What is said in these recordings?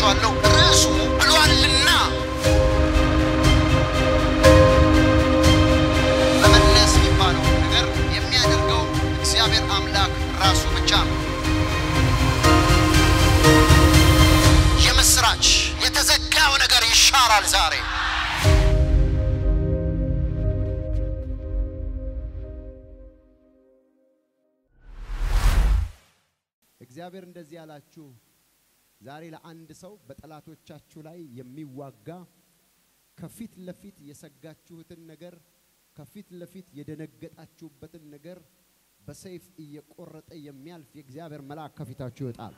ነግራችኋለሁ። ርዕሱ ብሏልና መመለስ የሚባለው ነገር የሚያደርገው እግዚአብሔር አምላክ ራሱ ብቻ ነው። የምስራች የተዘጋው ነገር ይሻራል ዛሬ። እግዚአብሔር እንደዚህ ያላችሁ ዛሬ ለአንድ ሰው በጠላቶቻችሁ ላይ የሚዋጋ ከፊት ለፊት የሰጋችሁትን ነገር ከፊት ለፊት የደነገጣችሁበትን ነገር በሰይፍ እየቆረጠ የሚያልፍ የእግዚአብሔር መልአክ ከፊታችሁ ይወጣል።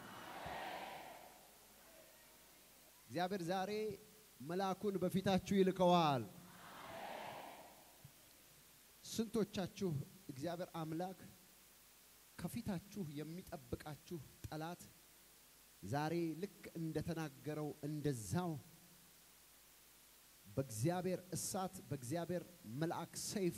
እግዚአብሔር ዛሬ መልአኩን በፊታችሁ ይልከዋል። ስንቶቻችሁ እግዚአብሔር አምላክ ከፊታችሁ የሚጠብቃችሁ ጠላት ዛሬ ልክ እንደተናገረው እንደዛው በእግዚአብሔር እሳት በእግዚአብሔር መልአክ ሰይፍ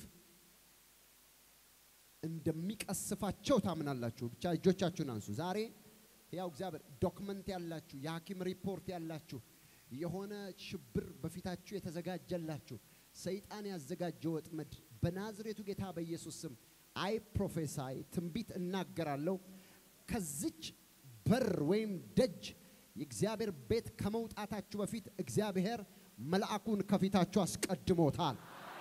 እንደሚቀስፋቸው ታምናላችሁ? ብቻ እጆቻችሁን አንሱ። ዛሬ ያው እግዚአብሔር ዶክመንት ያላችሁ የሐኪም ሪፖርት ያላችሁ የሆነ ሽብር በፊታችሁ የተዘጋጀላችሁ ሰይጣን ያዘጋጀው ወጥመድ በናዝሬቱ ጌታ በኢየሱስ ስም አይ ፕሮፌሳይ ትንቢት እናገራለሁ። ከዚች በር ወይም ደጅ የእግዚአብሔር ቤት ከመውጣታችሁ በፊት እግዚአብሔር መልአኩን ከፊታችሁ አስቀድሞታል።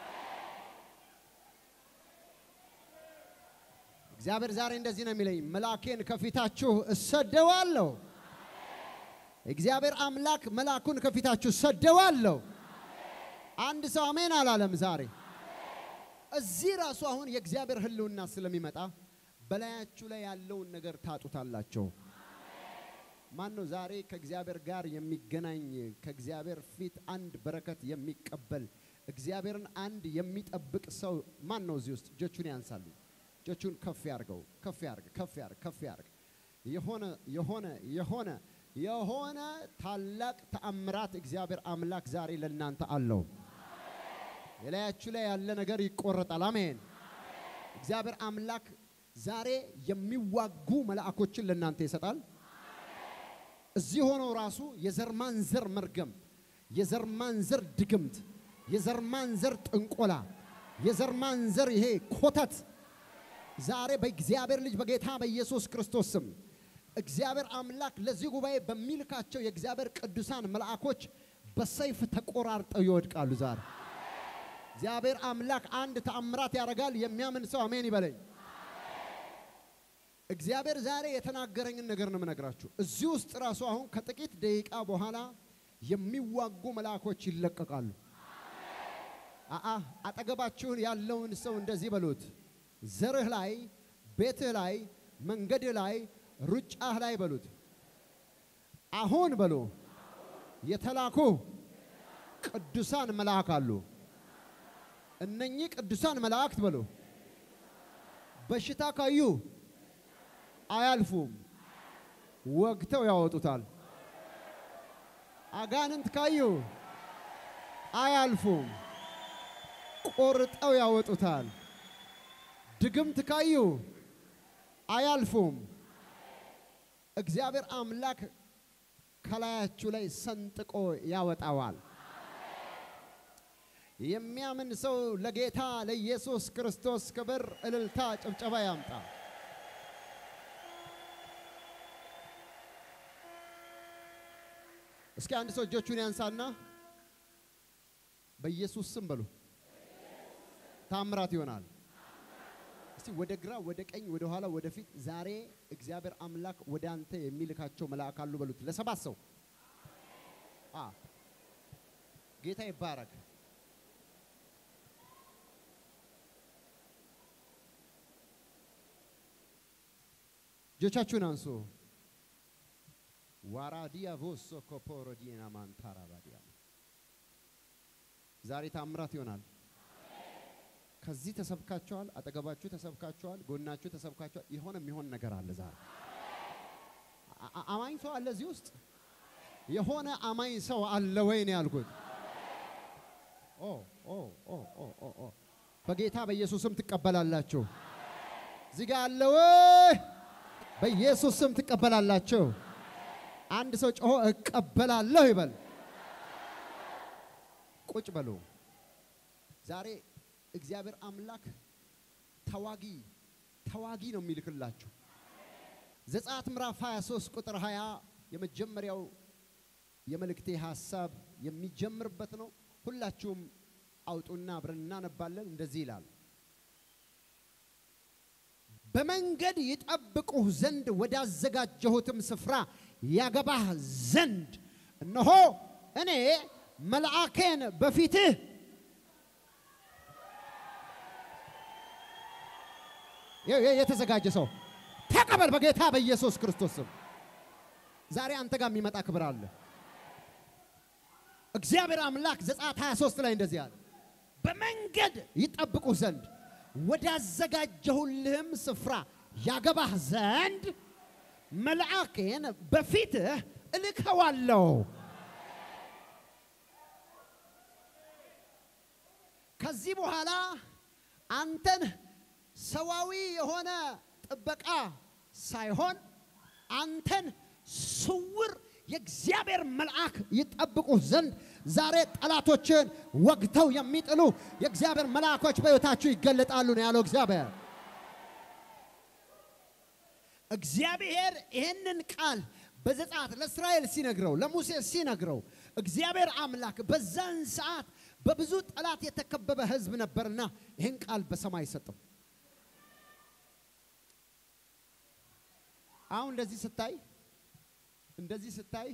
እግዚአብሔር ዛሬ እንደዚህ ነው የሚለኝ፣ መልአኬን ከፊታችሁ እሰደዋለሁ። እግዚአብሔር አምላክ መልአኩን ከፊታችሁ እሰደዋለሁ። አንድ ሰው አሜን አላለም ዛሬ እዚህ ራሱ አሁን የእግዚአብሔር ሕልውና ስለሚመጣ በላያችሁ ላይ ያለውን ነገር ታጡታላቸው። ማን ነው ዛሬ ከእግዚአብሔር ጋር የሚገናኝ ከእግዚአብሔር ፊት አንድ በረከት የሚቀበል እግዚአብሔርን አንድ የሚጠብቅ ሰው ማን ነው? እዚህ ውስጥ እጆቹን ያንሳሉ። እጆቹን ከፍ ያርገው፣ ከፍ ያርግ፣ ከፍ ያርግ፣ ከፍ ያርግ። የሆነ የሆነ የሆነ የሆነ ታላቅ ተአምራት እግዚአብሔር አምላክ ዛሬ ለእናንተ አለው። የላያችሁ ላይ ያለ ነገር ይቆረጣል። አሜን። እግዚአብሔር አምላክ ዛሬ የሚዋጉ መልአኮችን ለእናንተ ይሰጣል። እዚህ ሆነው ራሱ የዘር ማንዘር መርገም፣ የዘር ማንዘር ድግምት፣ የዘር ማንዘር ጥንቆላ፣ የዘር ማንዘር ይሄ ኮተት ዛሬ በእግዚአብሔር ልጅ በጌታ በኢየሱስ ክርስቶስ ስም እግዚአብሔር አምላክ ለዚህ ጉባኤ በሚልካቸው የእግዚአብሔር ቅዱሳን መልአኮች በሰይፍ ተቆራርጠው ይወድቃሉ ዛሬ እግዚአብሔር አምላክ አንድ ተአምራት ያደርጋል። የሚያምን ሰው አሜን ይበለኝ። እግዚአብሔር ዛሬ የተናገረኝን ነገር ነው የምነግራችሁ። እዚህ ውስጥ ራሱ አሁን ከጥቂት ደቂቃ በኋላ የሚዋጉ መልአኮች ይለቀቃሉ። አአ አጠገባችሁን ያለውን ሰው እንደዚህ በሉት፣ ዘርህ ላይ፣ ቤትህ ላይ፣ መንገድህ ላይ፣ ሩጫህ ላይ በሉት፣ አሁን በሉ የተላኩ ቅዱሳን መልአክ አሉ። እነኚህ ቅዱሳን መላእክት በሉ በሽታ ካዩ አያልፉም፣ ወግተው ያወጡታል። አጋንንት ካዩ አያልፉም፣ ቆርጠው ያወጡታል። ድግምት ካዩ አያልፉም። እግዚአብሔር አምላክ ከላያችሁ ላይ ሰንጥቆ ያወጣዋል። የሚያምን ሰው ለጌታ ለኢየሱስ ክርስቶስ ክብር፣ እልልታ፣ ጭብጨባ ያምጣ። እስኪ አንድ ሰው እጆቹን ያንሳና በኢየሱስ ስም በሉ። ታምራት ይሆናል። እስቲ ወደ ግራ፣ ወደ ቀኝ፣ ወደ ኋላ፣ ወደ ፊት ዛሬ እግዚአብሔር አምላክ ወደ አንተ የሚልካቸው መልአክ አሉ በሉት። ለሰባት ሰው አ ጌታ ይባረክ። እጆቻችሁን አንሱ። ዋራዲያ ቮሶ ኮፖሮዲና ማንታራ ባዲያ ዛሬ ታምራት ይሆናል። ከዚህ ተሰብካችኋል፣ አጠገባችሁ ተሰብካችኋል፣ ጎናችሁ ተሰብካችኋል። የሆነ የሚሆን ነገር አለ ዛሬ። አ- አማኝ ሰው አለ እዚህ ውስጥ የሆነ አማኝ ሰው አለ ወይ ነው ያልኩት። ኦ ኦ ኦ ኦ ኦ ኦ በጌታ በኢየሱስም ትቀበላላችሁ። እዚህ ጋር አለ ወይ? በኢየሱስ ስም ትቀበላላችሁ። አንድ ሰው ጮሆ እቀበላለሁ ይበል። ቁጭ በሉ። ዛሬ እግዚአብሔር አምላክ ተዋጊ ተዋጊ ነው የሚልክላችሁ። ዘጸአት ምዕራፍ 23 ቁጥር 20 የመጀመሪያው የመልእክቴ ሐሳብ የሚጀምርበት ነው። ሁላችሁም አውጡና አብረን እናነባለን። እንደዚህ ይላል በመንገድ ይጠብቁህ ዘንድ ወዳዘጋጀሁትም ስፍራ ያገባህ ዘንድ እነሆ እኔ መልአኬን በፊትህ የ- የ- የተዘጋጀ ሰው ተቀበል በጌታ በኢየሱስ ክርስቶስ ስም። ዛሬ አንተ ጋር የሚመጣ ክብር አለ። እግዚአብሔር አምላክ ዘጸአት 23 ላይ እንደዚህ አለ፣ በመንገድ ይጠብቁህ ዘንድ ወዳዘጋጀሁልህም ስፍራ ያገባህ ዘንድ መልአኬን በፊትህ እልከዋለሁ። ከዚህ በኋላ አንተን ሰዋዊ የሆነ ጥበቃ ሳይሆን አንተን ስውር የእግዚአብሔር መልአክ ይጠብቁህ ዘንድ ዛሬ ጠላቶችን ወግተው የሚጥሉ የእግዚአብሔር መልአኮች በሕይወታችሁ ይገለጣሉ ነው ያለው እግዚአብሔር። እግዚአብሔር ይህንን ቃል በዘጸአት ለእስራኤል ሲነግረው ለሙሴ ሲነግረው እግዚአብሔር አምላክ በዛን ሰዓት በብዙ ጠላት የተከበበ ሕዝብ ነበርና ይህን ቃል በሰማይ ሰጠው። አሁን እንደዚህ ስታይ እንደዚህ ስታይ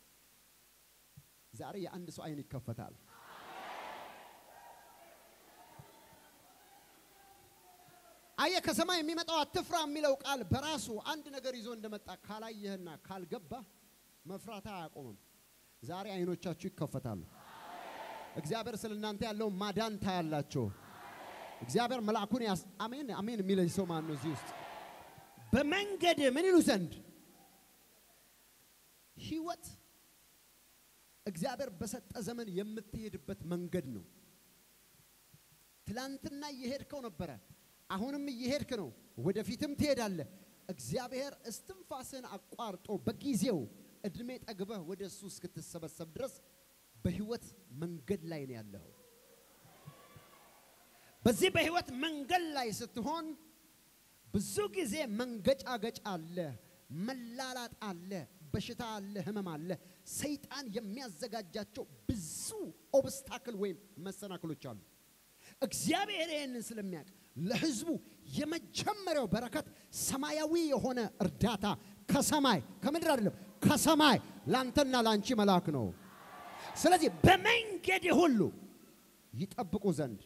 ዛሬ የአንድ ሰው አይን ይከፈታል። አየ ከሰማይ የሚመጣው አትፍራ የሚለው ቃል በራሱ አንድ ነገር ይዞ እንደመጣ ካላየህና ካልገባ መፍራት አያቆምም። ዛሬ አይኖቻችሁ ይከፈታሉ። እግዚአብሔር ስለ እናንተ ያለውን ማዳን ታያላችሁ። እግዚአብሔር መልአኩን ያስ አሜን አሜን የሚለኝ ሰው ማን ነው እዚህ ውስጥ? በመንገድ ምን ይሉ ዘንድ ህይወት እግዚአብሔር በሰጠ ዘመን የምትሄድበት መንገድ ነው። ትላንትና እየሄድከው ነበረ፣ አሁንም እየሄድክ ነው፣ ወደፊትም ትሄዳለህ። እግዚአብሔር እስትንፋስን አቋርጦ በጊዜው እድሜ ጠግበህ ወደ እሱ እስክትሰበሰብ ድረስ በህይወት መንገድ ላይ ነው ያለኸው። በዚህ በህይወት መንገድ ላይ ስትሆን ብዙ ጊዜ መንገጫገጭ አለ፣ መላላጥ አለ፣ በሽታ አለ፣ ህመም አለ። ሰይጣን የሚያዘጋጃቸው ብዙ ኦብስታክል ወይም መሰናክሎች አሉ። እግዚአብሔር ይህንን ስለሚያውቅ ለህዝቡ የመጀመሪያው በረከት ሰማያዊ የሆነ እርዳታ ከሰማይ ከምድር አይደለም፣ ከሰማይ ላንተና ላንቺ መልአክ ነው። ስለዚህ በመንገድ ሁሉ ይጠብቁ ዘንድ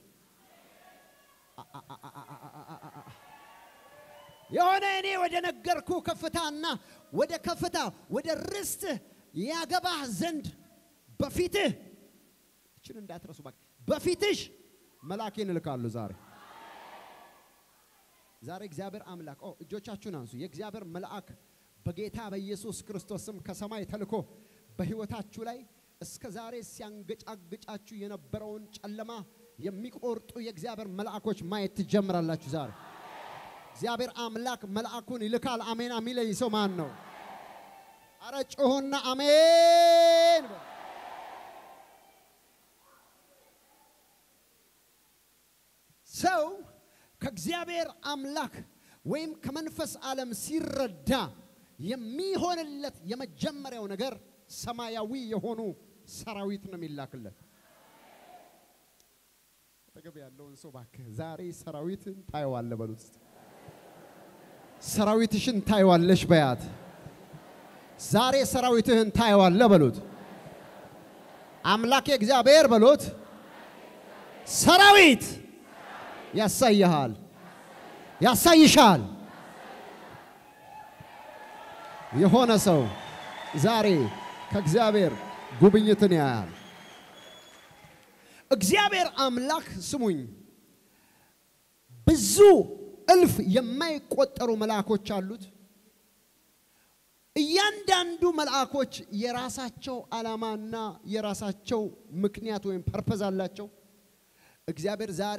የሆነ እኔ ወደ ነገርኩ ከፍታና ወደ ከፍታ ወደ ርስትህ ያገባህ ዘንድ በፊትህ እችን እንዳትረሱ እባክህ፣ በፊትሽ መልአኬን እልካለሁ። ዛሬ ዛሬ እግዚአብሔር አምላክ ኦ እጆቻችሁን አንሱ። የእግዚአብሔር መልአክ በጌታ በኢየሱስ ክርስቶስ ስም ከሰማይ ተልኮ በህይወታችሁ ላይ እስከ ዛሬ ሲያንገጫግጫችሁ የነበረውን ጨለማ የሚቆርጡ የእግዚአብሔር መልአኮች ማየት ትጀምራላችሁ ዛሬ እግዚአብሔር አምላክ መልአኩን ይልካል። አሜን የሚለኝ ሰው ማን ነው? አረ ጮሆና አሜን። በሉ። ሰው ከእግዚአብሔር አምላክ ወይም ከመንፈስ ዓለም ሲረዳ የሚሆንለት የመጀመሪያው ነገር ሰማያዊ የሆኑ ሰራዊት ነው የሚላክለት። አጠገብ ያለውን ሰው እባክህ ዛሬ ሰራዊትን ታየዋለህ በሉት እስቲ። ሰራዊትሽን ታየዋለሽ በያት። ዛሬ ሰራዊትህን ታየዋለህ በሉት። አምላክ እግዚአብሔር በሉት። ሰራዊት ያሳይሃል፣ ያሳይሻል። የሆነ ሰው ዛሬ ከእግዚአብሔር ጉብኝትን ያያል። እግዚአብሔር አምላክ ስሙኝ፣ ብዙ እልፍ የማይቆጠሩ መልአኮች አሉት። እያንዳንዱ መልአኮች የራሳቸው ዓላማና የራሳቸው ምክንያት ወይም ፐርፐዝ አላቸው። እግዚአብሔር ዛሬ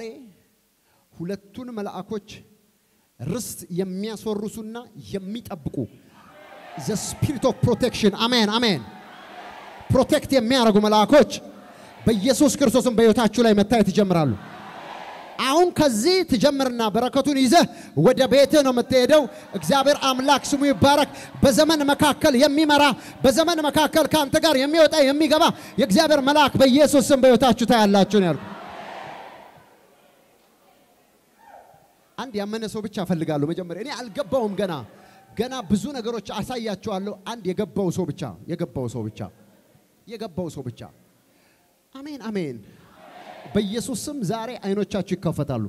ሁለቱን መልአኮች ርስት የሚያስወርሱና የሚጠብቁ ዘ ስፒሪት ኦፍ ፕሮቴክሽን አሜን አሜን። ፕሮቴክት የሚያደርጉ መልአኮች በኢየሱስ ክርስቶስም በሕይወታችሁ ላይ መታየት ይጀምራሉ። አሁን ከዚህ ትጀምርና በረከቱን ይዘህ ወደ ቤትህ ነው የምትሄደው። እግዚአብሔር አምላክ ስሙ ይባረክ። በዘመን መካከል የሚመራ በዘመን መካከል ከአንተ ጋር የሚወጣ የሚገባ የእግዚአብሔር መልአክ በኢየሱስ ስም በሕይወታችሁ ታያላችሁ ነው ያልኩ። አንድ ያመነ ሰው ብቻ እፈልጋለሁ። መጀመሪያ እኔ አልገባውም ገና ገና ብዙ ነገሮች አሳያችኋለሁ። አንድ የገባው ሰው ብቻ የገባው ሰው ብቻ የገባው ሰው ብቻ። አሜን አሜን። በኢየሱስ ስም ዛሬ አይኖቻችሁ ይከፈታሉ።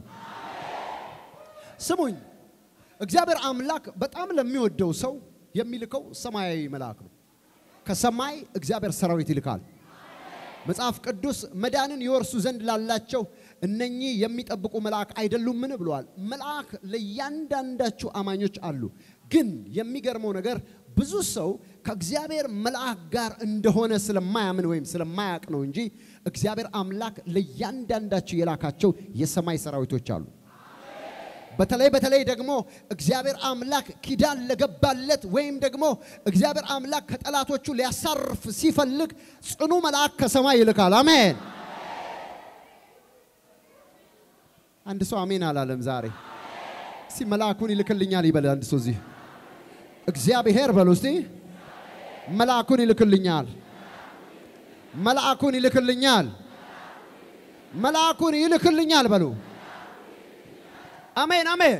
ስሙኝ፣ እግዚአብሔር አምላክ በጣም ለሚወደው ሰው የሚልከው ሰማያዊ መልአክ ነው። ከሰማይ እግዚአብሔር ሰራዊት ይልካል። መጽሐፍ ቅዱስ መዳንን ይወርሱ ዘንድ ላላቸው እነኚህ የሚጠብቁ መልአክ አይደሉምን ብለዋል። መልአክ ለእያንዳንዳችሁ አማኞች አሉ። ግን የሚገርመው ነገር ብዙ ሰው ከእግዚአብሔር መልአክ ጋር እንደሆነ ስለማያምን ወይም ስለማያውቅ ነው እንጂ እግዚአብሔር አምላክ ለእያንዳንዳችሁ የላካቸው የሰማይ ሰራዊቶች አሉ። በተለይ በተለይ ደግሞ እግዚአብሔር አምላክ ኪዳን ለገባለት ወይም ደግሞ እግዚአብሔር አምላክ ከጠላቶቹ ሊያሳርፍ ሲፈልግ ጽኑ መልአክ ከሰማይ ይልካል። አሜን። አንድ ሰው አሜን አላለም ዛሬ። እስቲ መልአኩን ይልክልኛል ይበል አንድ ሰው እዚህ እግዚአብሔር በሉ እስቲ መልአኩን ይልክልኛል፣ መልአኩን ይልክልኛል፣ መልአኩን ይልክልኛል በሉ። አሜን አሜን።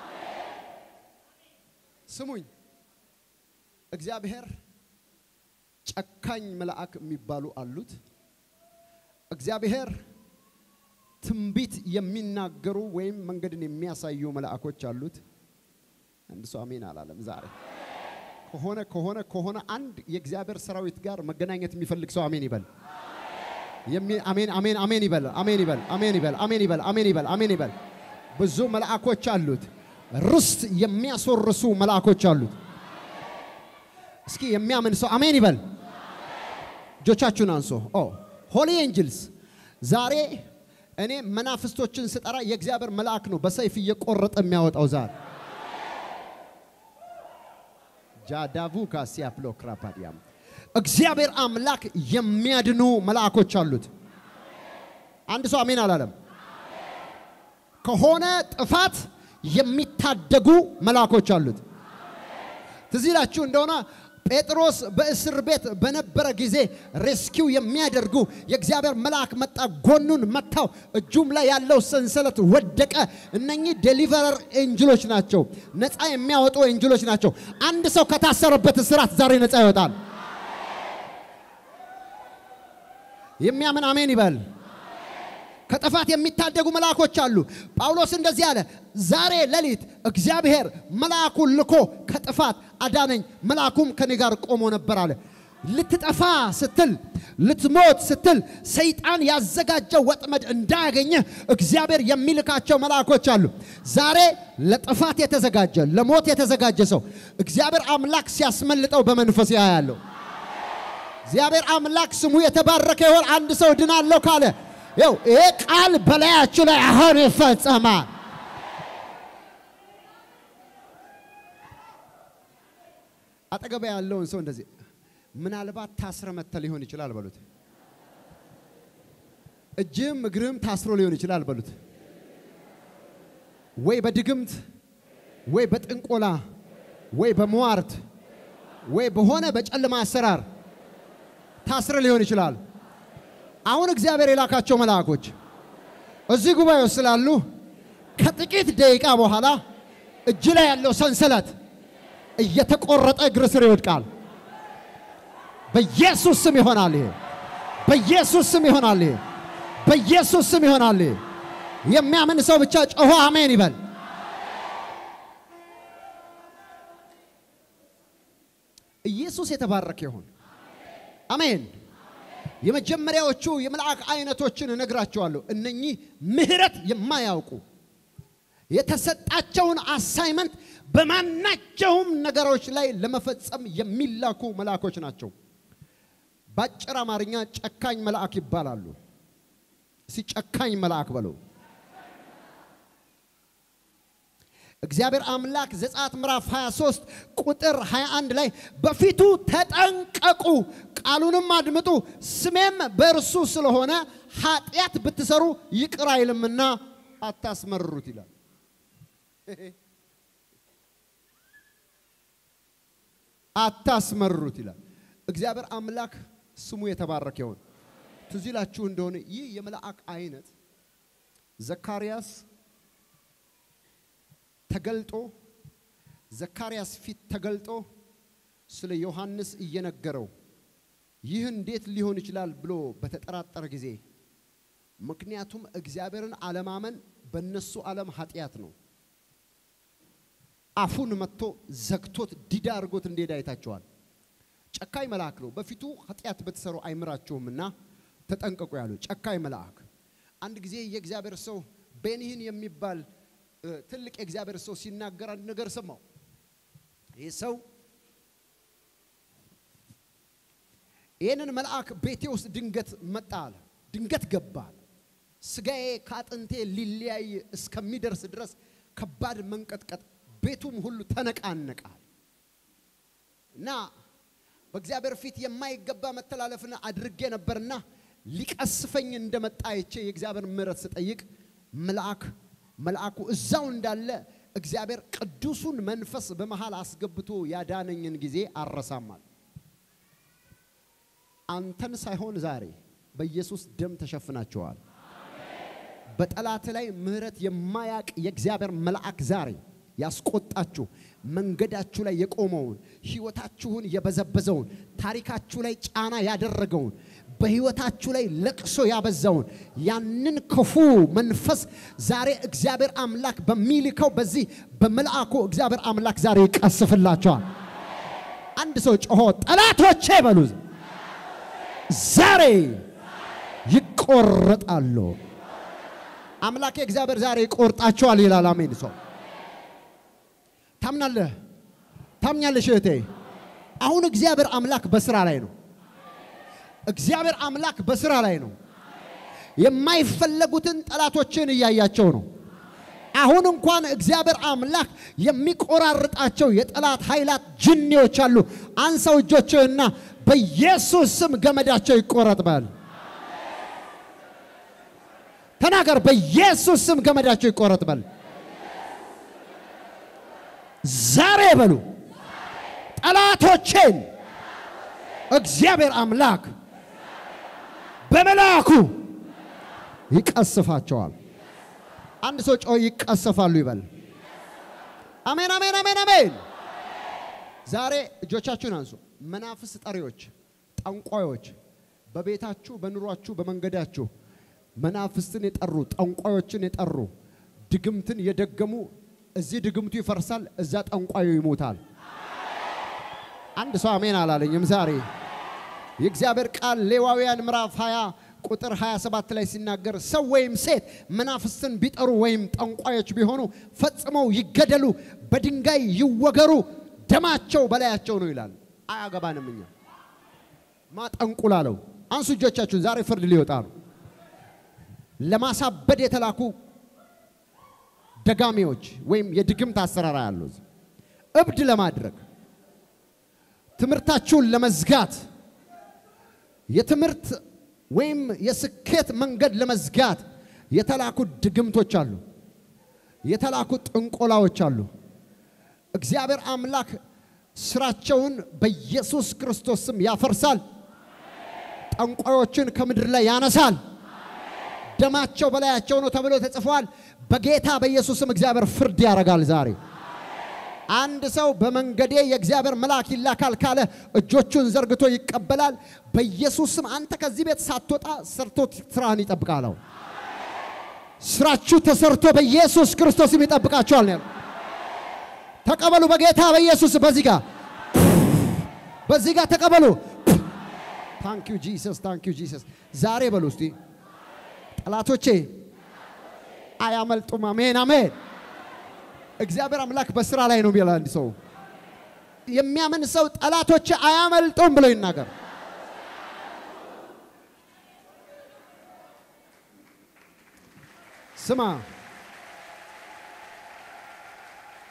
ስሙኝ፣ እግዚአብሔር ጨካኝ መልአክ የሚባሉ አሉት። እግዚአብሔር ትንቢት የሚናገሩ ወይም መንገድን የሚያሳዩ መልአኮች አሉት። አንድ ሰው አሜን አላለም ዛሬ። ከሆነ ከሆነ ከሆነ አንድ የእግዚአብሔር ሰራዊት ጋር መገናኘት የሚፈልግ ሰው አሜን ይበል። የሚ- አሜን አሜን አሜን ይበል። አሜን ይበል። አሜን ይበል። አሜን ይበል። አሜን ይበል። አሜን ይበል። ብዙ መልአኮች አሉት። ርስት የሚያስወርሱ መልአኮች አሉት። እስኪ የሚያምን ሰው አሜን ይበል። እጆቻችሁን አንሶ ኦ ሆሊ ኤንጅልስ ዛሬ እኔ መናፍስቶችን ስጠራ የእግዚአብሔር መልአክ ነው በሰይፍ እየቆረጠ የሚያወጣው ዛሬ ጃዳቡ ካሲያፕሎ ክራፓዲያም እግዚአብሔር አምላክ የሚያድኑ መልአኮች አሉት። አንድ ሰው አሜን አላለም። ከሆነ ጥፋት የሚታደጉ መልአኮች አሉት። ትዝ ይላችሁ እንደሆነ ጴጥሮስ በእስር ቤት በነበረ ጊዜ ሬስኪው የሚያደርጉ የእግዚአብሔር መልአክ መጣ፣ ጎኑን መታው፣ እጁም ላይ ያለው ሰንሰለት ወደቀ። እነኚህ ዴሊቨረር ኤንጅሎች ናቸው፣ ነፃ የሚያወጡ ኤንጅሎች ናቸው። አንድ ሰው ከታሰረበት እስራት ዛሬ ነፃ ይወጣል። የሚያምን አሜን ይበል። ከጥፋት የሚታደጉ መልአኮች አሉ። ጳውሎስ እንደዚህ አለ፣ ዛሬ ሌሊት እግዚአብሔር መልአኩን ልኮ ከጥፋት አዳነኝ፣ መልአኩም ከኔ ጋር ቆሞ ነበር አለ። ልትጠፋ ስትል ልትሞት ስትል ሰይጣን ያዘጋጀው ወጥመድ እንዳያገኘህ እግዚአብሔር የሚልካቸው መልአኮች አሉ። ዛሬ ለጥፋት የተዘጋጀ ለሞት የተዘጋጀ ሰው እግዚአብሔር አምላክ ሲያስመልጠው በመንፈስ ያያለሁ። እግዚአብሔር አምላክ ስሙ የተባረከ ይሆን። አንድ ሰው ድናለሁ ካለ ይው ይሄ ቃል በላያችሁ ላይ አሁን ይፈጸማል። አጠገባ ያለውን ሰው እንደዚህ ምናልባት ታስረ መተ ሊሆን ይችላል በሉት። እጅም እግርም ታስሮ ሊሆን ይችላል በሉት። ወይ በድግምት ወይ በጥንቆላ ወይ በመዋርት ወይ በሆነ በጨለማ አሰራር ታስረ ሊሆን ይችላል። አሁን እግዚአብሔር የላካቸው መልአኮች እዚህ ጉባኤ ውስጥ ስላሉ ከጥቂት ደቂቃ በኋላ እጅ ላይ ያለው ሰንሰለት እየተቆረጠ እግር ስር ይወድቃል። በኢየሱስ ስም ይሆናል። ይሄ በኢየሱስ ስም ይሆናል። ይሄ በኢየሱስ ስም ይሆናል። ይሄ የሚያምን ሰው ብቻ ጮሆ አሜን ይበል። ኢየሱስ የተባረከ ይሁን። አሜን። የመጀመሪያዎቹ የመልአክ አይነቶችን እነግራቸዋለሁ። እነኚህ ምሕረት የማያውቁ የተሰጣቸውን አሳይመንት በማናቸውም ነገሮች ላይ ለመፈጸም የሚላኩ መልአኮች ናቸው። በአጭር አማርኛ ጨካኝ መልአክ ይባላሉ። እስቲ ጨካኝ መልአክ በለው። እግዚአብሔር አምላክ ዘጸአት ምዕራፍ 23 ቁጥር 21 ላይ በፊቱ ተጠንቀቁ፣ ቃሉንም አድምጡ፣ ስሜም በእርሱ ስለሆነ ኃጢአት ብትሰሩ ይቅር አይልምና አታስመርሩት ይላል። አታስመርሩት ይላል። እግዚአብሔር አምላክ ስሙ የተባረከ ይሁን። ትዝ ይላችሁ እንደሆነ ይህ የመልአክ አይነት ዘካርያስ ተገልጦ ዘካርያስ ፊት ተገልጦ ስለ ዮሐንስ እየነገረው ይህ እንዴት ሊሆን ይችላል ብሎ በተጠራጠረ ጊዜ ምክንያቱም እግዚአብሔርን አለማመን በእነሱ ዓለም ኃጢአት ነው። አፉን መጥቶ ዘግቶት ዲዳ አድርጎት እንደሄደ አይታቸዋል። ጨካኝ መልአክ ነው። በፊቱ ኃጢአት በተሰሩ አይምራቸውምና ተጠንቀቁ ያሉ ጨካኝ መልአክ። አንድ ጊዜ የእግዚአብሔር ሰው ቤኒህን የሚባል ትልቅ የእግዚአብሔር ሰው ሲናገር አንድ ነገር ሰማው። ይህ ሰው ይህንን መልአክ ቤቴ ውስጥ ድንገት መጣ አለ። ድንገት ገባ አለ። ስጋዬ ከአጥንቴ ሊለያይ እስከሚደርስ ድረስ ከባድ መንቀጥቀጥ፣ ቤቱም ሁሉ ተነቃነቃል እና በእግዚአብሔር ፊት የማይገባ መተላለፍን አድርጌ ነበርና ሊቀስፈኝ እንደመጣ አይቼ የእግዚአብሔር ምሕረት ስጠይቅ መልአክ መልአኩ እዛው እንዳለ እግዚአብሔር ቅዱሱን መንፈስ በመሃል አስገብቶ ያዳነኝን ጊዜ አረሳማል። አንተን ሳይሆን ዛሬ በኢየሱስ ደም ተሸፍናቸዋል። በጠላት ላይ ምሕረት የማያቅ የእግዚአብሔር መልአክ ዛሬ ያስቆጣችሁ መንገዳችሁ ላይ የቆመውን ሕይወታችሁን የበዘበዘውን ታሪካችሁ ላይ ጫና ያደረገውን በሕይወታችሁ ላይ ለቅሶ ያበዛውን ያንን ክፉ መንፈስ ዛሬ እግዚአብሔር አምላክ በሚልከው በዚህ በመልአኩ እግዚአብሔር አምላክ ዛሬ ይቀስፍላቸዋል። አንድ ሰው ጮሆ ጠላቶቼ በሉ ዛሬ ይቆረጣሉ። አምላኬ እግዚአብሔር ዛሬ ይቆርጣቸዋል ይላል። አሜን። ሰው ታምናለህ? ታምኛለሽ እህቴ? አሁን እግዚአብሔር አምላክ በስራ ላይ ነው። እግዚአብሔር አምላክ በስራ ላይ ነው። የማይፈለጉትን ጠላቶችን እያያቸው ነው። አሁን እንኳን እግዚአብሔር አምላክ የሚቆራርጣቸው የጠላት ኃይላት ጅኒዎች አሉ። አንሳው እጆችህና በኢየሱስ ስም ገመዳቸው ይቆረጥ በል። ተናገር። በኢየሱስ ስም ገመዳቸው ይቆረጥ በል። ዛሬ በሉ ጠላቶቼን እግዚአብሔር አምላክ በመልአኩ ይቀስፋቸዋል። አንድ ሰው ጮህ ይቀሰፋሉ ይበል። አሜን፣ አሜን፣ አሜን፣ አሜን። ዛሬ እጆቻችሁን አንሱ። መናፍስ ጠሪዎች፣ ጠንቋዮች በቤታችሁ፣ በኑሯችሁ፣ በመንገዳችሁ መናፍስትን የጠሩ ጠንቋዮችን የጠሩ ድግምትን የደገሙ እዚህ ድግምቱ ይፈርሳል፣ እዛ ጠንቋዩ ይሞታል። አንድ ሰው አሜን አላለኝም። ዛሬ የእግዚአብሔር ቃል ሌዋውያን ምዕራፍ 20 ቁጥር 27 ላይ ሲናገር ሰው ወይም ሴት መናፍስትን ቢጠሩ ወይም ጠንቋዮች ቢሆኑ ፈጽመው ይገደሉ፣ በድንጋይ ይወገሩ፣ ደማቸው በላያቸው ነው ይላል። አያገባንም። እኛ ማጠንቁላለው አንሱ እጆቻችሁን። ዛሬ ፍርድ ሊወጣ ነው። ለማሳበድ የተላኩ ደጋሚዎች ወይም የድግምት አሰራር ያለው እብድ ለማድረግ ትምህርታችሁን ለመዝጋት የትምህርት ወይም የስኬት መንገድ ለመዝጋት የተላኩ ድግምቶች አሉ። የተላኩ ጥንቆላዎች አሉ። እግዚአብሔር አምላክ ስራቸውን በኢየሱስ ክርስቶስ ስም ያፈርሳል። ጠንቋዮችን ከምድር ላይ ያነሳል። ደማቸው በላያቸው ነው ተብሎ ተጽፏል። በጌታ በኢየሱስ ስም እግዚአብሔር ፍርድ ያደርጋል ዛሬ አንድ ሰው በመንገዴ የእግዚአብሔር መልአክ ይላካል ካለ እጆቹን ዘርግቶ ይቀበላል። በኢየሱስ ስም አንተ ከዚህ ቤት ሳትወጣ ሰርቶ ስራህን ይጠብቃለሁ። ስራችሁ ተሰርቶ በኢየሱስ ክርስቶስም ይጠብቃችኋል ነው። ተቀበሉ በጌታ በኢየሱስ በዚህ ጋር በዚህ ጋር ተቀበሉ። ታንክ ዩ ጂሰስ፣ ታንክ ዩ ጂሰስ። ዛሬ በሉ እስቲ ጠላቶቼ አያመልጡም። አሜን አሜን። እግዚአብሔር አምላክ በስራ ላይ ነው ቢላ አንድ ሰው የሚያምን ሰው ጠላቶች አያመልጡም ብሎ ይናገር። ስማ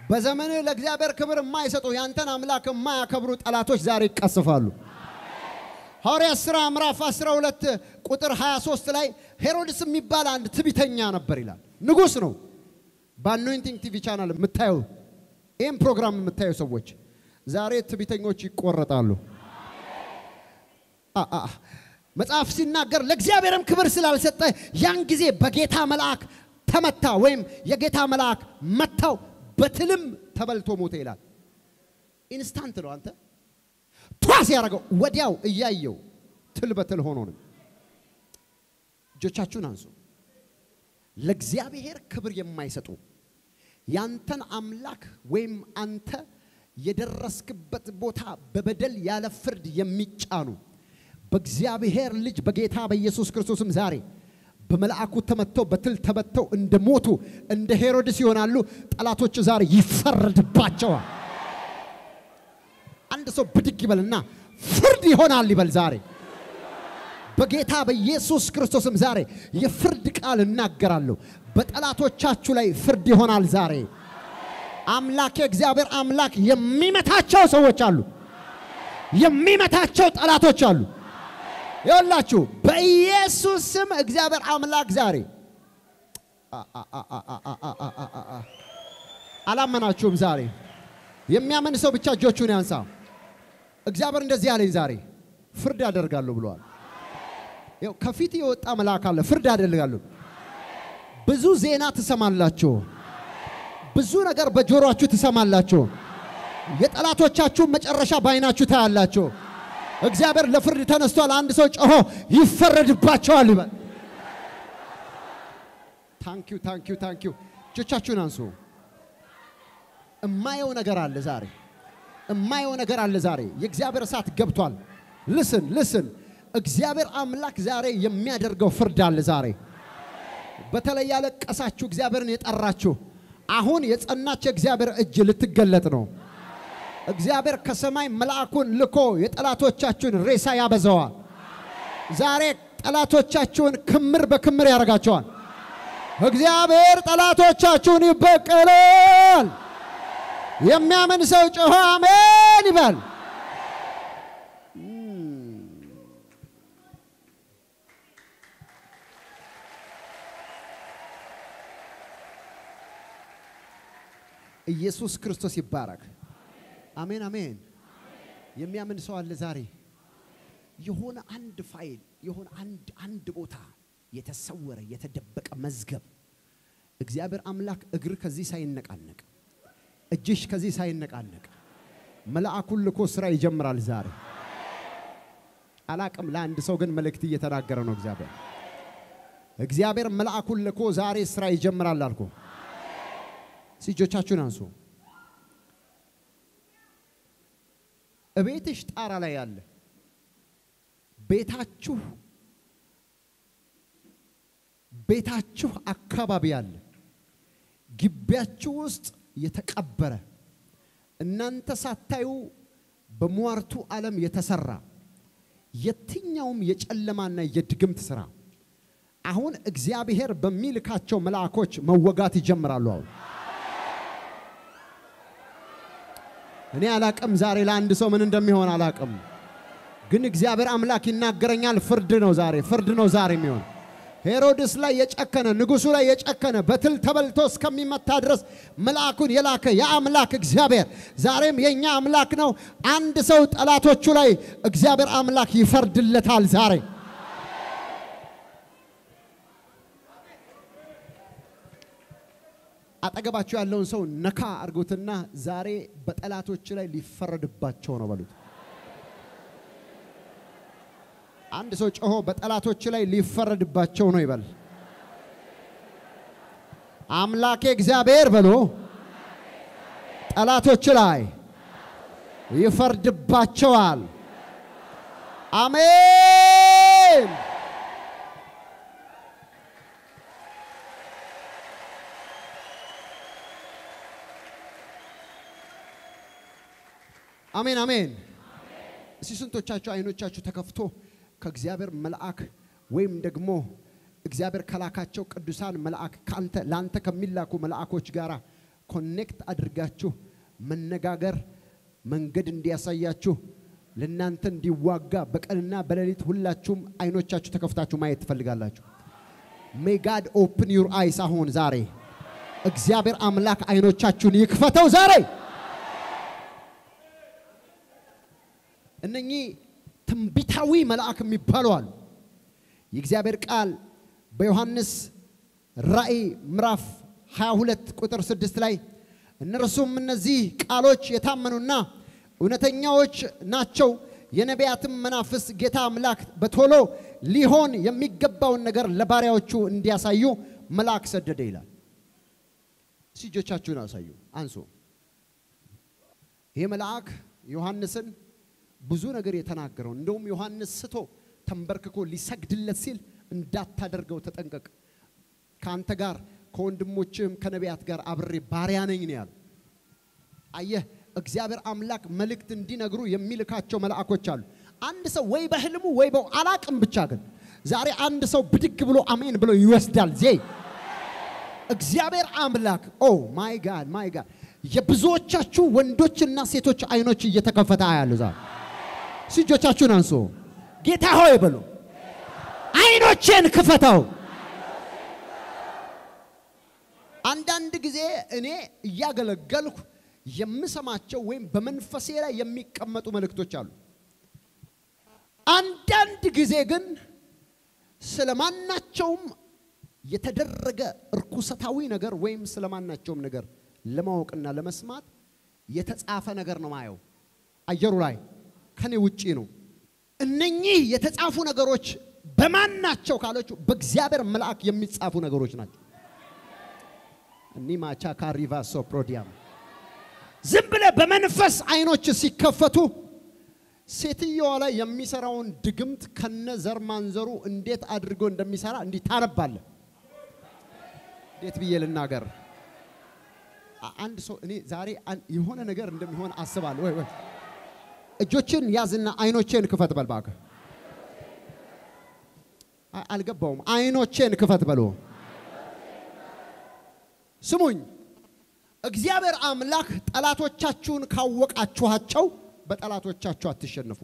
በዘመንህ ለእግዚአብሔር ክብር የማይሰጡ ያንተን አምላክ የማያከብሩ ጠላቶች ዛሬ ይቀስፋሉ። ሐዋርያት ሥራ ምዕራፍ 12 ቁጥር 23 ላይ ሄሮድስ የሚባል አንድ ትቢተኛ ነበር ይላል። ንጉሥ ነው። በአኖይንቲንግ ቲቪ ቻናል የምታዩ ይህም ፕሮግራም የምታዩ ሰዎች ዛሬ ትቢተኞች ይቆረጣሉ። አ- አ- መጽሐፍ ሲናገር ለእግዚአብሔርም ክብር ስላልሰጠ ያን ጊዜ በጌታ መልአክ ተመታ፣ ወይም የጌታ መልአክ መታው፣ በትልም ተበልቶ ሞተ ይላል። ኢንስታንት ነው። አንተ ቷስ ያደረገው ወዲያው እያየው ትል በትል ሆኖ ነው። እጆቻችሁን አንሱ። ለእግዚአብሔር ክብር የማይሰጡ ያንተን አምላክ ወይም አንተ የደረስክበት ቦታ በበደል ያለ ፍርድ የሚጫኑ በእግዚአብሔር ልጅ በጌታ በኢየሱስ ክርስቶስም ዛሬ በመልአኩ ተመተው በትል ተመተው እንደ ሞቱ እንደ ሄሮድስ ይሆናሉ። ጠላቶች ዛሬ ይፈረድባቸዋል። አንድ ሰው ብድግ ይበልና ፍርድ ይሆናል ይበል ዛሬ በጌታ በኢየሱስ ክርስቶስም ዛሬ የፍርድ ቃል እናገራለሁ። በጠላቶቻችሁ ላይ ፍርድ ይሆናል ዛሬ። አምላክ እግዚአብሔር አምላክ የሚመታቸው ሰዎች አሉ፣ የሚመታቸው ጠላቶች አሉ። ይኸውላችሁ በኢየሱስ ስም እግዚአብሔር አምላክ ዛሬ አ- አ- አ- አ- አ- አ- አ- አ- አ- አ- አላመናችሁም? ዛሬ የሚያምን ሰው ብቻ እጆቹን ያንሳ። እግዚአብሔር እንደዚህ ያለኝ ዛሬ ፍርድ አደርጋለሁ ብለዋል። ይኸው ከፊት የወጣ መልአክ አለ። ፍርድ አደርጋለሁ። ብዙ ዜና ትሰማላችሁ። ብዙ ነገር በጆሮአችሁ ትሰማላችሁ። የጠላቶቻችሁን መጨረሻ በዓይናችሁ ታያላችሁ። እግዚአብሔር ለፍርድ ተነስቷል። አንድ ሰው ጮሆ ይፈረድባቸዋል ይበል። ታንኪዩ ታንኪዩ ታንኪዩ። እጆቻችሁን አንሱ። እማየው ነገር አለ ዛሬ እማየው ነገር አለ ዛሬ። የእግዚአብሔር እሳት ገብቷል። ልስን ልስን እግዚአብሔር አምላክ ዛሬ የሚያደርገው ፍርድ አለ ዛሬ። በተለይ ያለቀሳችሁ እግዚአብሔርን የጠራችሁ አሁን የጸናች የእግዚአብሔር እጅ ልትገለጥ ነው። እግዚአብሔር ከሰማይ መልአኩን ልኮ የጠላቶቻችሁን ሬሳ ያበዛዋል። ዛሬ ጠላቶቻችሁን ክምር በክምር ያደርጋቸዋል። እግዚአብሔር ጠላቶቻችሁን ይበቀላል። የሚያምን ሰው ጮሆ አሜን ይበል። ኢየሱስ ክርስቶስ ይባረክ። አሜን አሜን። የሚያምን ሰው አለ ዛሬ። የሆነ አንድ ፋይል የሆነ አንድ አንድ ቦታ የተሰወረ የተደበቀ መዝገብ እግዚአብሔር አምላክ እግር ከዚህ ሳይነቃነቅ እጅሽ ከዚህ ሳይነቃነቅ መልአኩን ልኮ ስራ ይጀምራል ዛሬ። አላቅም ለአንድ ሰው ግን መልእክት እየተናገረ ነው እግዚአብሔር። እግዚአብሔር መልአኩን ልኮ ዛሬ ስራ ይጀምራል አልኩ። እጆቻችሁን አንሱ። እቤትሽ ጣራ ላይ ያለ ቤታችሁ ቤታችሁ አካባቢ ያለ ግቢያችሁ ውስጥ የተቀበረ እናንተ ሳታዩ በሟርቱ ዓለም የተሰራ የትኛውም የጨለማና የድግምት ስራ አሁን እግዚአብሔር በሚልካቸው መልአኮች መወጋት ይጀምራሉ። አሁን እኔ አላቅም ዛሬ ለአንድ ሰው ምን እንደሚሆን አላቅም፣ ግን እግዚአብሔር አምላክ ይናገረኛል። ፍርድ ነው ዛሬ፣ ፍርድ ነው ዛሬ የሚሆን ሄሮድስ ላይ የጨከነ ንጉሱ ላይ የጨከነ በትል ተበልቶ እስከሚመታ ድረስ መልአኩን የላከ የአምላክ እግዚአብሔር ዛሬም የእኛ አምላክ ነው። አንድ ሰው ጠላቶቹ ላይ እግዚአብሔር አምላክ ይፈርድለታል ዛሬ። አጠገባቸው ያለውን ሰው ነካ አድርጉትና ዛሬ በጠላቶች ላይ ሊፈረድባቸው ነው በሉት። አንድ ሰው ጮሆ በጠላቶች ላይ ሊፈረድባቸው ነው ይበል። አምላኬ እግዚአብሔር በሎ ጠላቶች ላይ ይፈርድባቸዋል። አሜን። አሜን አሜን። እስቲ ስንቶቻችሁ አይኖቻችሁ ተከፍቶ ከእግዚአብሔር መልአክ ወይም ደግሞ እግዚአብሔር ከላካቸው ቅዱሳን መልአክ ካንተ ላንተ ከሚላኩ መልአኮች ጋር ኮኔክት አድርጋችሁ መነጋገር መንገድ እንዲያሳያችሁ ለእናንተ እንዲዋጋ በቀንና በሌሊት ሁላችሁም አይኖቻችሁ ተከፍታችሁ ማየት ትፈልጋላችሁ። ሜይ ጋድ ኦፕን ዩር አይስ። አሁን ዛሬ እግዚአብሔር አምላክ አይኖቻችሁን ይክፈተው ዛሬ። እነኚህ ትንቢታዊ መልአክ የሚባሉ አሉ። የእግዚአብሔር ቃል በዮሐንስ ራእይ ምዕራፍ 22 ቁጥር 6 ላይ እነርሱም እነዚህ ቃሎች የታመኑና እውነተኛዎች ናቸው፣ የነቢያትም መናፍስ ጌታ አምላክ በቶሎ ሊሆን የሚገባውን ነገር ለባሪያዎቹ እንዲያሳዩ መልአክ ሰደደ ይላል። እስቲ እጆቻችሁን አሳዩ፣ አንሱ። ይህ መልአክ ዮሐንስን ብዙ ነገር የተናገረው እንደውም ዮሐንስ ስቶ ተንበርክኮ ሊሰግድለት ሲል እንዳታደርገው ተጠንቀቅ፣ ከአንተ ጋር ከወንድሞችም ከነቢያት ጋር አብሬ ባሪያ ነኝ ነው ያለው። አየህ፣ እግዚአብሔር አምላክ መልእክት እንዲነግሩ የሚልካቸው መልአኮች አሉ። አንድ ሰው ወይ በህልሙ ወይ በው አላቅም፣ ብቻ ግን ዛሬ አንድ ሰው ብድግ ብሎ አሜን ብሎ ይወስዳል። ዜ እግዚአብሔር አምላክ ኦ ማይ ጋድ ማይ ጋድ የብዙዎቻችሁ ወንዶችና ሴቶች አይኖች እየተከፈተ አያሉ ዛሬ እጆቻችሁን አንሶ ጌታ ሆይ በሉ አይኖቼን ክፈተው። አንዳንድ ጊዜ እኔ እያገለገልኩ የምሰማቸው ወይም በመንፈሴ ላይ የሚቀመጡ መልእክቶች አሉ። አንዳንድ ጊዜ ግን ስለማናቸውም የተደረገ እርኩሰታዊ ነገር ወይም ስለማናቸውም ነገር ለማወቅና ለመስማት የተጻፈ ነገር ነው ማየው። አየሩ ላይ ከኔ ውጪ ነው። እነኚህ የተጻፉ ነገሮች በማን ናቸው ካለችው በእግዚአብሔር መልአክ የሚጻፉ ነገሮች ናቸው። እኒ ማቻ ካሪቫ ሶፕሮዲያም ዝም ብለ በመንፈስ አይኖች ሲከፈቱ ሴትየዋ ላይ የሚሰራውን ድግምት ከነ ዘር ማንዘሩ እንዴት አድርጎ እንደሚሰራ እንዲህ ታነባለ። እንዴት ብዬ ልናገር? አንድ ሰው እኔ ዛሬ የሆነ ነገር እንደሚሆን አስባለሁ። ወይ ወይ እጆችን ያዝና አይኖቼን ክፈት በል እባክህ። አልገባውም። አይኖቼን ክፈት በሎ። ስሙኝ፣ እግዚአብሔር አምላክ ጠላቶቻችሁን ካወቃችኋቸው በጠላቶቻችሁ አትሸነፉ።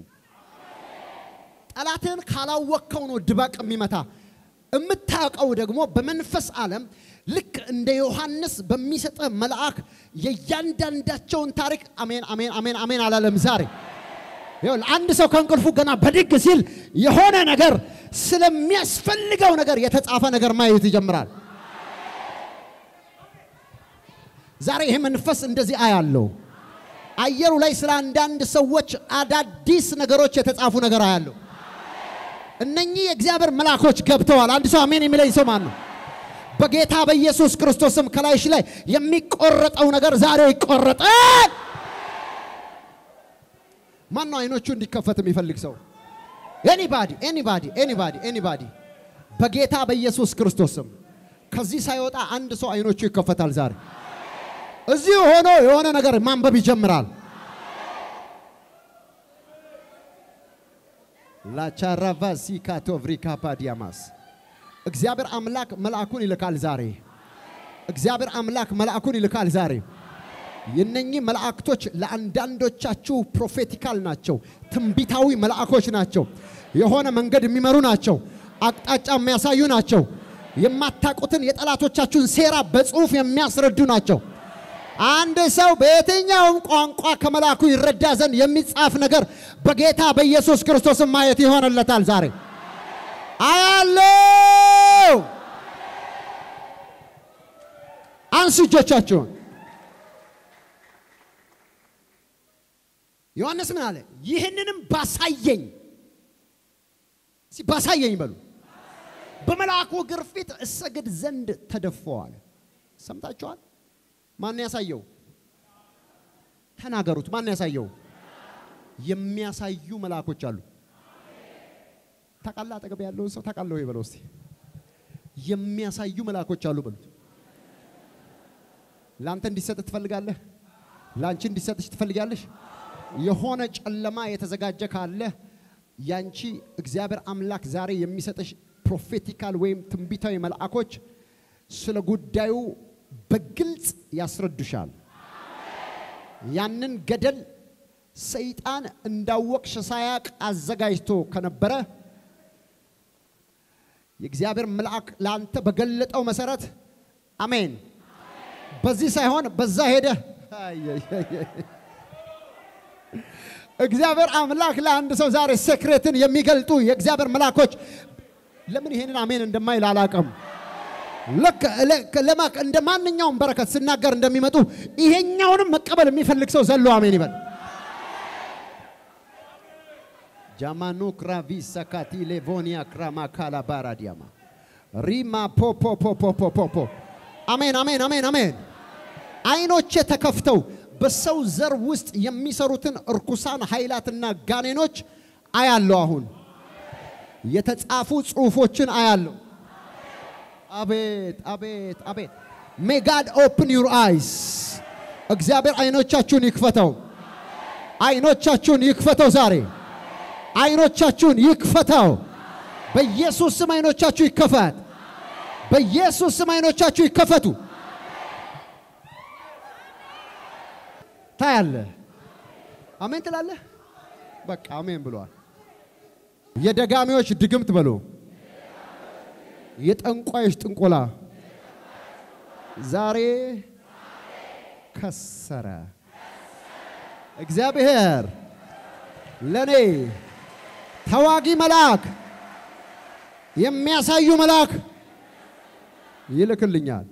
ጠላትን ካላወቅከው ነው ድባቅ የሚመታ። የምታውቀው ደግሞ በመንፈስ ዓለም ልክ እንደ ዮሐንስ በሚሰጥህ መልአክ የእያንዳንዳቸውን ታሪክ አሜን አሜን አሜን አሜን አላለም ዛሬ አንድ ሰው ከእንቅልፉ ገና በድግ ሲል የሆነ ነገር ስለሚያስፈልገው ነገር የተጻፈ ነገር ማየት ይጀምራል። ዛሬ ይሄ መንፈስ እንደዚህ አያለው። አየሩ ላይ ስለ አንዳንድ ሰዎች አዳዲስ ነገሮች የተጻፉ ነገር አያለው። እነኚህ የእግዚአብሔር መልአኮች ገብተዋል። አንድ ሰው አሜን የሚለኝ ሰው ማን ነው? በጌታ በኢየሱስ ክርስቶስም ከላይሽ ላይ የሚቆረጠው ነገር ዛሬ ይቆረጣል። ማን ነው አይኖቹ እንዲከፈት የሚፈልግ ሰው? ኤኒባዲ ኤኒባዲ ኤኒባዲ ኤኒባዲ በጌታ በኢየሱስ ክርስቶስም ከዚህ ሳይወጣ አንድ ሰው አይኖቹ ይከፈታል ዛሬ። እዚህ ሆኖ የሆነ ነገር ማንበብ ይጀምራል። ላቻራቫ ሲካቶቭሪካ ፓዲያማስ እግዚአብሔር አምላክ መልአኩን ይልካል ዛሬ። እግዚአብሔር አምላክ መልአኩን ይልካል ዛሬ። የነኚህ መላእክቶች ለአንዳንዶቻችሁ ፕሮፌቲካል ናቸው፣ ትንቢታዊ መልአኮች ናቸው። የሆነ መንገድ የሚመሩ ናቸው፣ አቅጣጫ የሚያሳዩ ናቸው። የማታውቁትን የጠላቶቻችሁን ሴራ በጽሁፍ የሚያስረዱ ናቸው። አንድ ሰው በየትኛውም ቋንቋ ከመልአኩ ይረዳ ዘንድ የሚጻፍ ነገር በጌታ በኢየሱስ ክርስቶስም ማየት ይሆንለታል ዛሬ አያለው። አንሱ እጆቻችሁን። ዮሐንስ ምን አለ? ይህንንም ባሳየኝ ባሳየኝ በሉ በመልአኩ እግር ፊት እሰግድ ዘንድ ተደፋዋል። ሰምታችኋል? ማን ያሳየው? ተናገሩት። ማን ያሳየው? የሚያሳዩ መልአኮች አሉ። ታውቃለህ? አጠገብ ያለውን ሰው ታውቃለህ ወይ በለው እስቲ። የሚያሳዩ መልአኮች አሉ በሉት። ለአንተ እንዲሰጥ ትፈልጋለህ? ለአንቺ እንዲሰጥሽ ትፈልጋለሽ? የሆነ ጨለማ የተዘጋጀ ካለ ያንቺ እግዚአብሔር አምላክ ዛሬ የሚሰጥሽ ፕሮፌቲካል ወይም ትንቢታዊ መልአኮች ስለ ጉዳዩ በግልጽ ያስረዱሻል። ያንን ገደል ሰይጣን እንዳወቅሽ ሳያቅ አዘጋጅቶ ከነበረ የእግዚአብሔር መልአክ ለአንተ በገለጠው መሰረት አሜን። በዚህ ሳይሆን በዛ ሄደ። እግዚአብሔር አምላክ ለአንድ ሰው ዛሬ ሴክሬትን የሚገልጡ የእግዚአብሔር መልአኮች ለምን ይሄንን አሜን እንደማይል አላቅም። ልክ ለማክ እንደ ማንኛውም በረከት ስናገር እንደሚመጡ ይሄኛውንም መቀበል የሚፈልግ ሰው ዘሎ አሜን ይበል። ጃማኑ ክራቪ ሰካቲ ሌቮኒያ ክራማ ካላ ባራዲያማ ሪማ ፖ ፖ ፖ ፖ ፖ ፖ ፖ አሜን አሜን አሜን አሜን። አይኖቼ ተከፍተው በሰው ዘር ውስጥ የሚሰሩትን እርኩሳን ኃይላትና ጋኔኖች አያለሁ። አሁን የተጻፉ ጽሑፎችን አያለሁ። አቤት አቤት አቤት። ሜ ጋድ ኦፕን ዩር አይስ። እግዚአብሔር አይኖቻችሁን ይክፈተው። አይኖቻችሁን ይክፈተው ዛሬ አይኖቻችሁን ይክፈተው። በኢየሱስ ስም አይኖቻችሁ ይከፈት። በኢየሱስ ስም አይኖቻችሁ ይከፈቱ። ታያለ። አሜን ትላለህ። በቃ አሜን ብሏል። የደጋሚዎች ድግምት በሎ የጠንቋዮች ጥንቆላ ዛሬ ከሰረ። እግዚአብሔር ለኔ ተዋጊ መልአክ የሚያሳዩ መልአክ ይልክልኛል።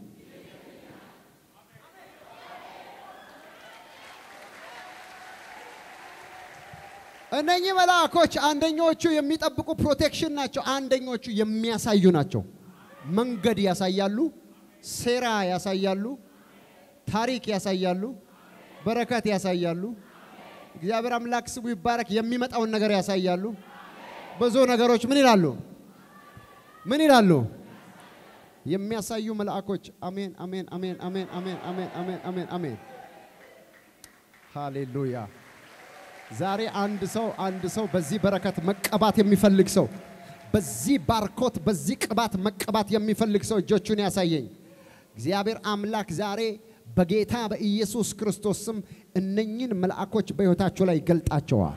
እነኚህ መልአኮች አንደኞቹ የሚጠብቁ ፕሮቴክሽን ናቸው፣ አንደኞቹ የሚያሳዩ ናቸው። መንገድ ያሳያሉ፣ ሴራ ያሳያሉ፣ ታሪክ ያሳያሉ፣ በረከት ያሳያሉ። እግዚአብሔር አምላክ ስሙ ይባረክ። የሚመጣውን ነገር ያሳያሉ። ብዙ ነገሮች ምን ይላሉ? ምን ይላሉ? የሚያሳዩ መልአኮች። አሜን፣ አሜን፣ አሜን፣ አሜን፣ አሜን፣ አሜን፣ አሜን፣ አሜን፣ አሜን። ሃሌሉያ። ዛሬ አንድ ሰው አንድ ሰው በዚህ በረከት መቀባት የሚፈልግ ሰው በዚህ ባርኮት በዚህ ቅባት መቀባት የሚፈልግ ሰው እጆቹን ያሳየኝ። እግዚአብሔር አምላክ ዛሬ በጌታ በኢየሱስ ክርስቶስ ስም እነኝን መልአኮች በሕይወታቸው ላይ ይገልጣቸዋል።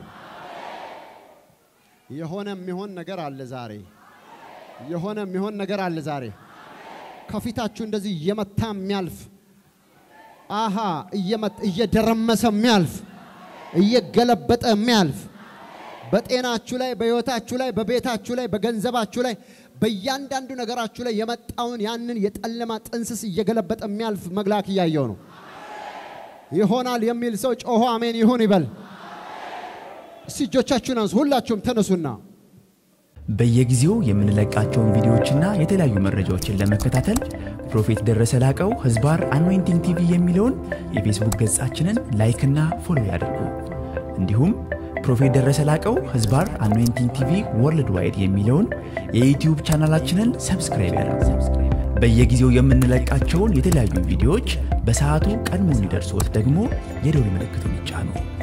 የሆነ የሚሆን ነገር አለ ዛሬ። የሆነ የሚሆን ነገር አለ ዛሬ። ከፊታችሁ እንደዚህ እየመታ የሚያልፍ አሃ እየደረመሰ የሚያልፍ እየገለበጠ የሚያልፍ በጤናችሁ ላይ፣ በሕይወታችሁ ላይ፣ በቤታችሁ ላይ፣ በገንዘባችሁ ላይ፣ በእያንዳንዱ ነገራችሁ ላይ የመጣውን ያንን የጨለማ ጥንስስ እየገለበጠ የሚያልፍ መግላክ እያየው ነው። ይሆናል የሚል ሰው ጮሆ አሜን ይሁን ይበል። እስቲ እጆቻችሁን አንሱ። ሁላችሁም ተነሱና በየጊዜው የምንለቃቸውን ቪዲዮዎችና የተለያዩ መረጃዎችን ለመከታተል ፕሮፌት ደረሰ ላቀው ህዝባር አኖይንቲንግ ቲቪ የሚለውን የፌስቡክ ገጻችንን ላይክና ፎሎ ያድርጉ። እንዲሁም ፕሮፌት ደረሰ ላቀው ህዝባር አኖይንቲንግ ቲቪ ወርልድ ዋይድ የሚለውን የዩትዩብ ቻናላችንን ሰብስክራይብ ያድርጉ። በየጊዜው የምንለቃቸውን የተለያዩ ቪዲዮዎች በሰዓቱ ቀድሞ እንዲደርሶት ደግሞ የደውል ምልክቱን ይጫኑ።